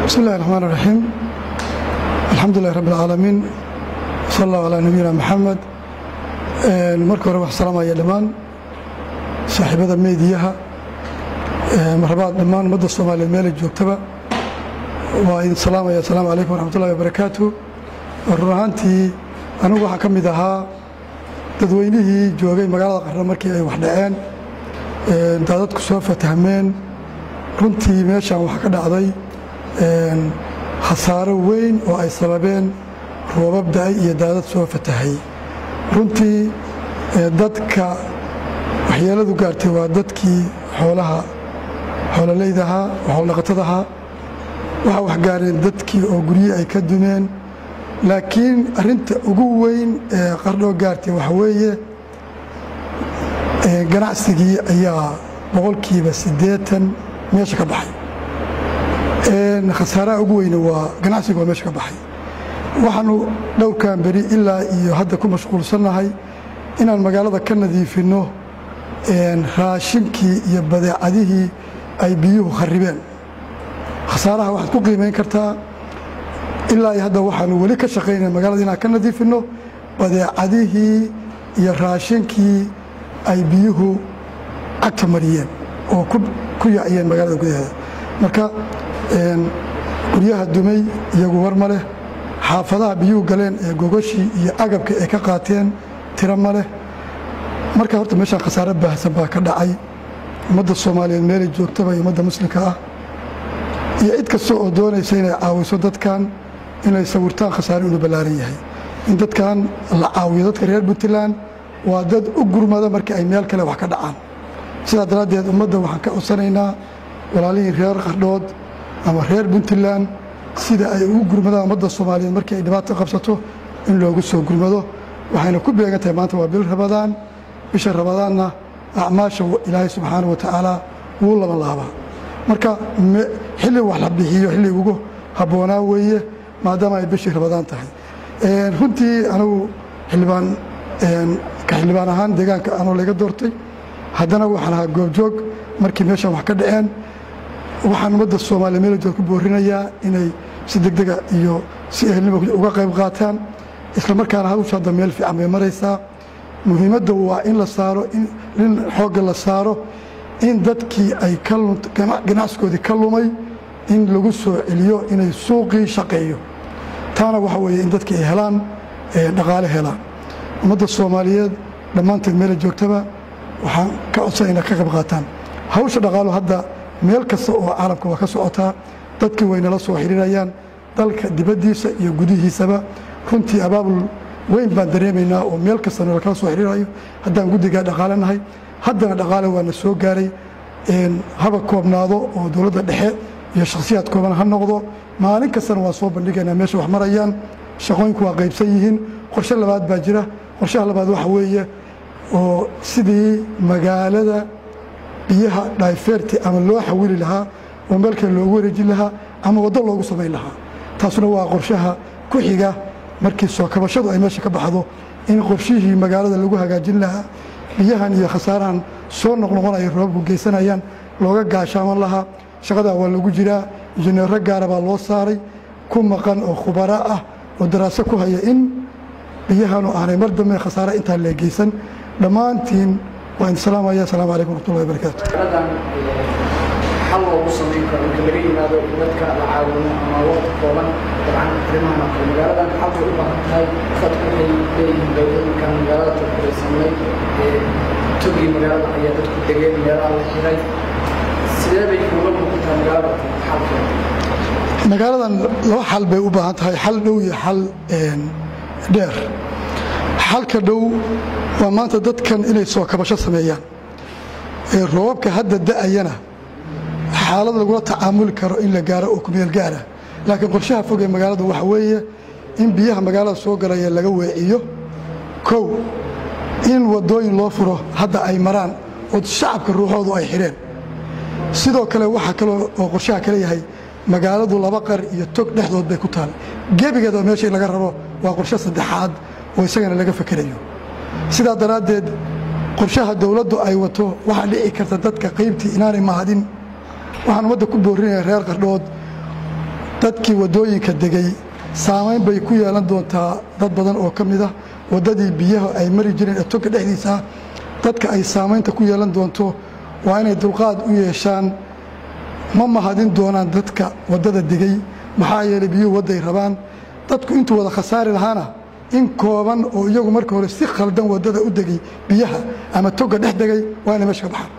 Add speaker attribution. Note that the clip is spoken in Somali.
Speaker 1: bismi illahi raxmaan raxiim alxamdulilahi rabbi alcaalamiin sal allahu calaa nabiyina maxamed marka hore wax salaamaya dhammaan saaxiibada meediyaha marlabaad dhammaan ummadda soomaaliyeed meelay joogtaba waa idin salaamaya asalaamu calaykum waraxmatullahi wabarakaatu run ahaantii anigu waxaa ka mid ahaa dadweynihii joogay magaalada qarno markii ay wax dhaceen daadadku soo fatahmeen runtii meeshaan waxaa ka dhacday khasaaro weyn oo ay sababeen roobab da-ay iyo daadad soo fatahay runtii dadka waxyeeladu gaartay waa dadkii xoolaha xoololaydahaa oo xooldhaqatadahaa waxaa waxgaareen dadkii oo guryihii ay ka dumeen laakiin arinta ugu weyn ee qardhoo gaartay waxa weeye ganacsigii ayaa boqolkiiba siddeetan meesha ka baxay khasaaraha ugu weyne waa ganacsiga waa meesha ka baxay waxaanu dhowrkan beri ilaa iyo hadda ku mashquulsannahay inaan magaalada ka nadiifinno raashinkii iyo badeecadihii ay biyuhu kharibeen khasaaraha waxaad ku qiimayn kartaa ilaa iyo hadda waxaanu weli ka shaqaynaya magaalada inaan ka nadiifinno badeecadihii iyo raashinkii ay biyuhu cagta mariyeen oo ku yaaciyeen magaalada gudaheeda marka guryaha dumay iyagu war ma leh xaafadaha biyuhu galeen ee gogashii iyo agabka ay ka qaateen tiro ma leh marka horta meeshaan khasaare baahsan baa ka dhacay ummadda soomaaliyeed meelay joogtaba iyo ummadda muslimka ah iyo cid kasta oo doonaysa inay caawiso dadkan inay sawirtaan khasaare inuu ballaaran yahay in dadkan la caawiyo dadka reer puntland waa dad u gurmada markii ay meel kale wax ka dhacaan sidaa daraaddeed ummadda waxaan ka codsanaynaa walaalihii reer qardhood ama reer puntland sida ay ugu gurmadaan ummadda soomaaliyeed markii ay dhibaato qabsato in loogu soo gurmado waxayna ku beegan tahay maanta waa bil rabadaan bisha rabadaanna acmaasha ilaahay subxaana wa tacaala wuu laba laabaa marka xilli wax la bixiyo xilli ugu habboonaa weeye maadaama ay bishii rabadaan tahay runtii anigu xildhibaan ka xildhibaan ahaan deegaanka anoo laga doortay haddana waxaan ahaa goobjoog markii meeshaan wax ka dhaceen waxaan ummadda soomaaliya meelajood ku boorinayaa inay si degdega iyo si ehelnimo uga qayb qaataan isla markaana hawsha hadda meel fiican bay maraysaa muhiimadda waa in la saaro in xoogga la saaro in dadkii ay ganacsigoodii ka lumay in lagu soo celiyo inay suuqii shaqeeyo taana waxa weeye in dadkii ay helaan dhaqaale helaan ummadda soomaaliyeed dhammaanteed meela joogtaba waxaan ka codsan inay ka qayb qaataan hawsha dhaqaalo hadda meel kasta oo caalamka waa ka socotaa dadkii waynala soo xiriirayaan dalka dibaddiisa iyo gudihiisaba runtii abaabul weyn baan dareemaynaa oo meel kasta nala kala soo xiriirayo haddaan guddigaa dhaqaale nahay haddana dhaqaale waana soo gaaray haba koobnaado oo dowladda dhexe iyo shakhsiyaad kooban ha noqdo maalin kastana waan soo bandhigaynaa meesha wax marayaan shaqooyinku waa qaybsan yihiin qorshe labaad baa jira qorshaha labaad waxa weeye oo sidii magaalada biyaha dhayfeerti ama loo xawili lahaa oo meel kale loogu wareejin lahaa ama waddo loogu samayn lahaa taasuna waa qorshaha ku xiga markii soo kabashadu ay meesha ka baxdo in qorshihii magaalada lagu hagaajin lahaa biyahan iyo khasaarahan soo noqnoqonaya roobabku geysanayaan looga gaashaaman lahaa shaqadaa waa lagu jiraa injineero gaara baa loo saaray ku maqan oo khubara ah oo daraaso ku haya in biyahanu aanay mar dambe khasaare intaa leegeysan dhammaantiin waa idin salaamaya asalaamu calaykum waraxmatullahi wabarakaatu
Speaker 2: xal loogu samayn karo marka laga yimaado in dadka la caawino ama waqti kooban dabcan arrimahan oo kale magaaladan xalkay u baahan tahay dadku waxay leeyihiin dowladinkan magaalada turkuraysanay togii magaalada ayaa dadku degeen meelaha la xiray sidee bay kuuga muuqataa magaalada xalkeeda
Speaker 1: magaaladan laba xal bay u baahan tahay xal dhow iyo xal dheer xalka dhow waa maanta dadkan inay soo kabasho sameeyaan roobabka hadda da'ayana xaalad lagula tacaamuli karo in la gaaro oo kumeel gaara laakiin qorshaha fog ee magaalada waxa weeye in biyaha magaalada soo galaya laga weeciyo kow in waddooyin loo furo hadda ay maraan oo shacabka ruuxoodu ay xidheen sidoo kale waxaa kaloo oo qorshaha kale yahay magaaladu laba qar iyo tog dhexdood bay ku taal gebigeeda meesha in laga rabo waa qorshe saddexaad oo isagana laga fakerayo sidaa daraaddeed qorshaha dowladdu ay wato waxaa dhici karta dadka qaybtii inaanay mahadin waxaan ummadda ku boorinaya reer qardhood dadkii waddooyinka degay saamayn bay ku yeelan doontaa dad badan oo ka mid ah waddadii biyaha ay mari jireen ee toga dhexdiisa dadka ay saamaynta ku yeelan doonto waa inay dulqaad u yeeshaan ma mahadin doonaan dadka waddada degay maxaa yeelay biyuhu wadday rabaan dadku intuu wada khasaari lahaana in kooban oo iyagu marka hore si khaldan waddada u degay biyaha ama toga dhex degay waa inay meesha ka baxaan